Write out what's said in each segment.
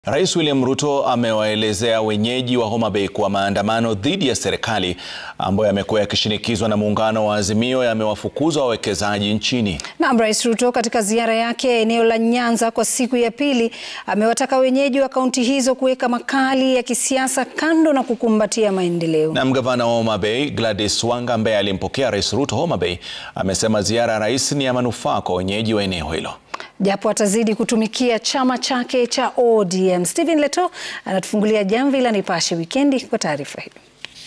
Rais William Ruto amewaelezea wenyeji wa Homa Bay kuwa maandamano dhidi ya serikali ambayo yamekuwa yakishinikizwa na muungano wa Azimio yamewafukuza wawekezaji nchini. Naam, Rais Ruto katika ziara yake eneo la Nyanza kwa siku ya pili amewataka wenyeji wa kaunti hizo kuweka makali ya kisiasa kando na kukumbatia maendeleo. Na gavana wa Homa Bay Gladys Wanga ambaye alimpokea Rais Ruto Homa Bay amesema ziara ya rais ni ya manufaa kwa wenyeji wa eneo hilo japo atazidi kutumikia chama chake cha ODM. Stephen Leto anatufungulia jamvi la Nipashe Wikendi kwa taarifa hii.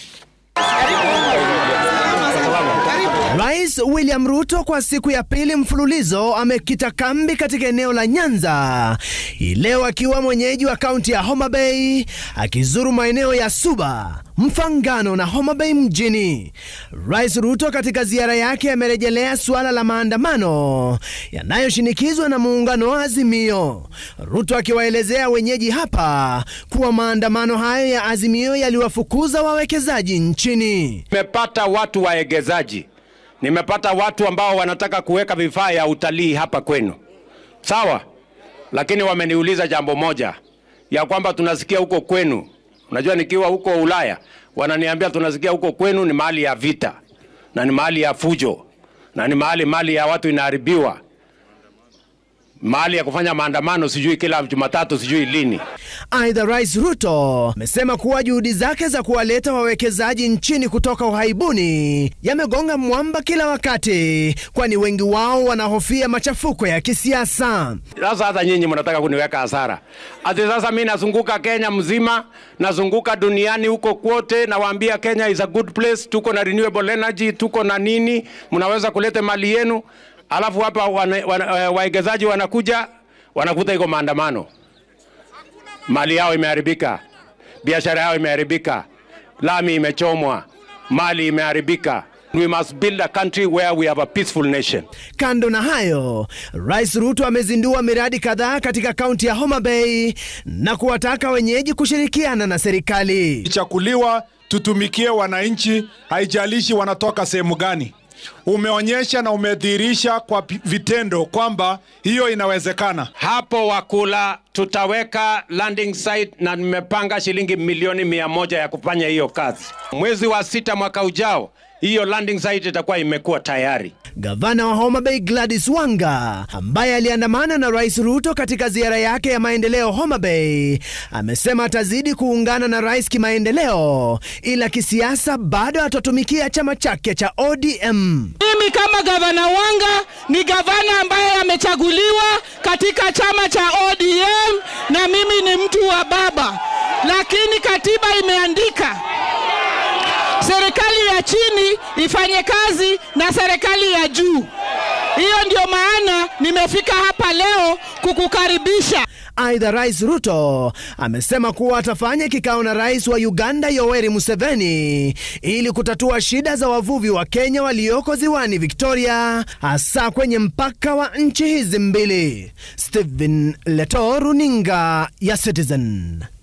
Rais William Ruto kwa siku ya pili mfululizo amekita kambi katika eneo la Nyanza hii leo akiwa mwenyeji wa kaunti ya Homa Bay akizuru maeneo ya Suba, Mfangano na Homa Bay mjini. Rais Ruto katika ziara yake amerejelea suala la maandamano yanayoshinikizwa na muungano wa Azimio. Ruto akiwaelezea wenyeji hapa kuwa maandamano hayo ya Azimio yaliwafukuza wawekezaji nchini. Nimepata watu waegezaji nimepata watu ambao wanataka kuweka vifaa ya utalii hapa kwenu, sawa, lakini wameniuliza jambo moja ya kwamba tunasikia huko kwenu, unajua nikiwa huko Ulaya wananiambia tunasikia huko kwenu ni mahali ya vita na ni mahali ya fujo na ni mahali mali ya watu inaharibiwa, mahali ya kufanya maandamano, sijui kila Jumatatu, sijui lini. Aidha, Rais Ruto amesema kuwa juhudi zake za kuwaleta wawekezaji nchini kutoka uhaibuni yamegonga mwamba kila wakati, kwani wengi wao wanahofia machafuko ya kisiasa. Sasa hata nyinyi mnataka kuniweka hasara ati sasa mi nazunguka Kenya mzima, nazunguka duniani huko kwote, nawaambia Kenya is a good place, tuko na renewable energy, tuko na nini, mnaweza kuleta mali yenu, alafu hapa wawekezaji wana, wanakuja wanakuta iko maandamano mali yao imeharibika, biashara yao imeharibika, lami imechomwa, mali imeharibika. We must build a country where we have a peaceful nation. Kando na hayo, Rais Ruto amezindua miradi kadhaa katika kaunti ya Homa Bay na kuwataka wenyeji kushirikiana na serikali. Chakuliwa tutumikie wananchi, haijalishi wanatoka sehemu gani. Umeonyesha na umedhihirisha kwa vitendo kwamba hiyo inawezekana. Hapo Wakula tutaweka landing site na nimepanga shilingi milioni mia moja ya kufanya hiyo kazi. Mwezi wa sita mwaka ujao hiyo landing site itakuwa imekuwa tayari. Gavana wa Homa Bay Gladys Wanga ambaye aliandamana na Rais Ruto katika ziara yake ya maendeleo Homa Bay amesema atazidi kuungana na rais kimaendeleo, ila kisiasa bado atatumikia chama chake cha ODM. Mimi kama gavana Wanga ni gavana ambaye amechaguliwa katika chama cha ODM na mimi ni mtu wa baba, lakini katiba imeandika serikali ya chini ifanye kazi na serikali ya juu. Hiyo ndio maana nimefika hapa leo kukukaribisha. Aidha, Rais Ruto amesema kuwa atafanya kikao na rais wa Uganda Yoweri Museveni ili kutatua shida za wavuvi wa Kenya walioko ziwani Victoria, hasa kwenye mpaka wa nchi hizi mbili. Stephen Leto, runinga ya Citizen.